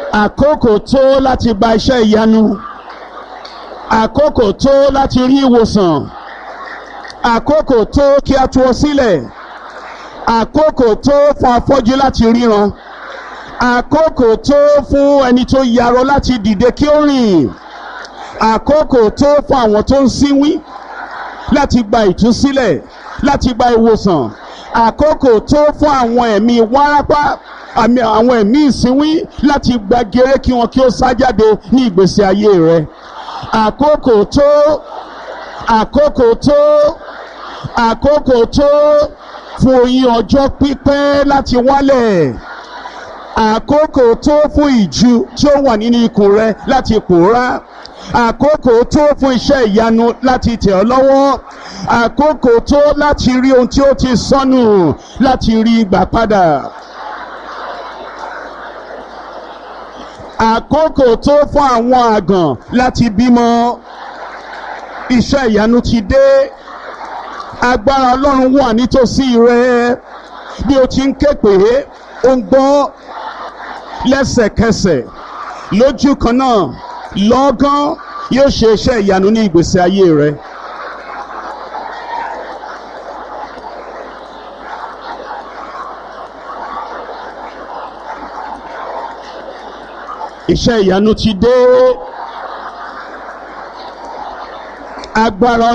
àkókò tó láti gba iṣẹ́ ìyanu àkókò tó láti rí ìwòsàn àkókò tó kí a tú ọ sílẹ̀ àkókò tó fún afọ́jú láti ríran àkókò tó fún ẹni tó yarọ láti dìde kí ó rìn àkókò tó fún àwọn tó ń sínwín láti gba ìtúsílẹ̀ láti gba ìwòsàn àkókò tó fún àwọn ẹ̀mí wárápá àmì àwọn ẹ̀mí ìsínwín láti gba gèrè kí wọn kí ó sá jáde ní ìgbésí ayé rẹ àkókò tó àkókò tó àkókò tó fún oyin ọjọ́ pípẹ́ láti wálẹ̀ àkókò tó fún ìju tí ó wà nínú ikùn rẹ láti pòórá àkókò tó fún iṣẹ́ ìyanu láti tẹ̀ ọ́ lọ́wọ́ àkókò tó láti rí ohun tí ó ti sọnù láti rí gbà padà. àkókò tó fún àwọn àgàn láti bímọ iṣẹ́ ìyanu ti dé agbára ọlọ́run wà nítòsí rẹ bí o ti ń ké pé ó ń gbọ́ lẹ́sẹ̀kẹsẹ̀ lójú kan náà lọ́gán yóò ṣe iṣẹ́ ìyanu ní ìgbésí ayé rẹ. iṣẹ́ ìyanu ti dé agbára